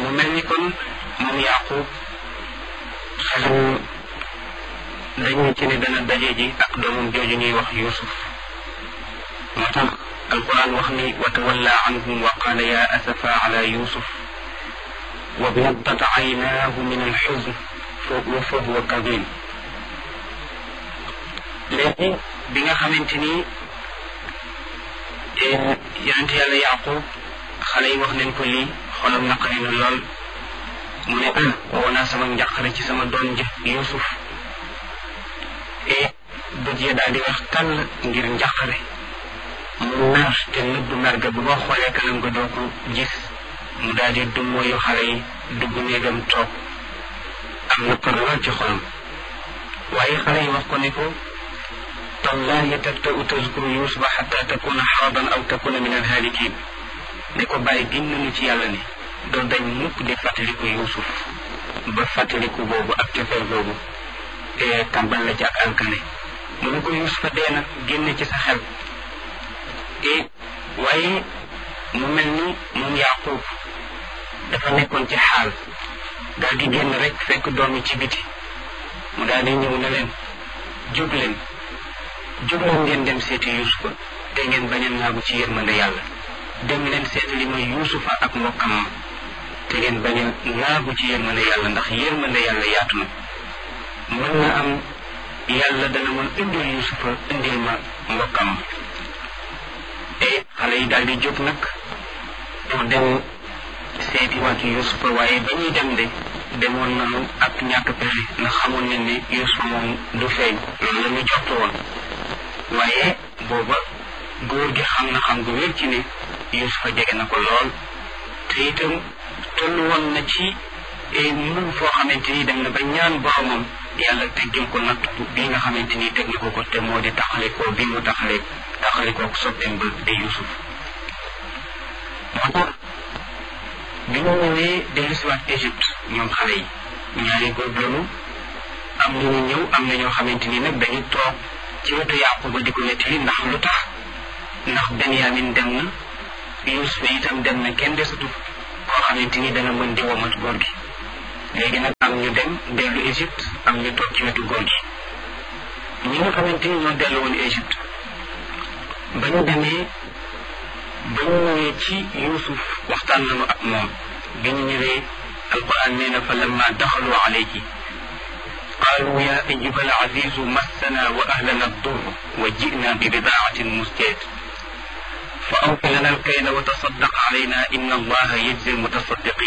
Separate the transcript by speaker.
Speaker 1: mu mel ni kon moom yaqub xelam dañu ci ne dana daje ji ak doomam jooju ñuy wax yusuf moo tax alquran wax ni wa tawalla anhum wa qaala ya asafa ala yusuf wa biyaddat aynaahu min alxuzn wa fa huwa kadim léegi bi nga xamante ni yonent yàlla yaqub xale yi wax nañ ko lii xolam naqari na lool mu ne ah woo naa sama njàqare ci sama doom ji yusuf e bët ya daal di wax tàll ngir njàqare mu mer te nëbb mer ga bu boo xoolee kanam ga doo ko gis mu daal di dummóoyu xale yi dugg néegam toog am na par lool ci xolam waaye xale yi wax ko ne ko tallahi tabta'u tazkuru yusufa xatta takuna xaradan aw takuna min alhaalikin ne ko bàyyi giñ nañu ci yàlla ni doo dañ mukk di fàttaliku yusuf ba fàttaliku boobu ak cofeel boobu tàmbal la ci ak alkane mu ne ko yusufa dee na génn ci sa xel e waaye mu mel ni moom yaqub dafa nekkoon ci xaal daal di génn rek fekk doom yi ci biti mu daal di ñëw ne leen jóg leen jóg leen ngeen dem seeti yusufa te ngeen bañ a naagu ci yërmande yàlla dem leen seeti li mooy yusufa ak mbokkam ma te ngeen bañ a naagu ci yërmande yàlla ndax yërmande yàlla yaatu na mën na am yàlla dana mën indil yusufa indil ma mbokkam ma e xale yi daal di jóg nag pour dem seeti waat yusufa waaye ba ñuy dem de demoon nañu ak ñàkk pexe ndax xamoon nañ ne yusufa moom du feeñ loolu la ñu jottu woon waaye booba góor gi xam na xam gu wér ci ne yusufa jege na ko lool te itam toll woon na ci mun foo xamante ni dem na ba ñaan boromam yàlla teggil ko natt bi nga xamante ni teg na ko ko te moo di taxalikoo bi mu taxale taxalikoo soppeem ba di yusuf moo tax bi ñu ñëwee dellusiwaat Égypte ñoom xale yi ñaari góor lañu am na ñu ñëw am na ñoo xamante ni nag dañu toog ci wetu Yaquba di ko nettali ndax lu tax ndax Benyamin dem na Yuusuf itam dem na kenn desatu koo xamante ni dana mën di womat góor gi léegi nag am ñu dem dellu Égypte am ñu toog ci wetu góor gi ñi nga xamante ni ñoo dellu woon Égypte ba ñu demee ba ñu ñëwee ci Yuusuf waxtaan nañu ak moom bi ñu ñëwee alquran nee na fa lamma daxalu alayhi قالوا يا أيها العزيز مسنا وأهلنا الضر وجئنا ببضاعة مزجاة فأوف لنا الكيل وتصدق علينا إن الله يجزي المتصدقين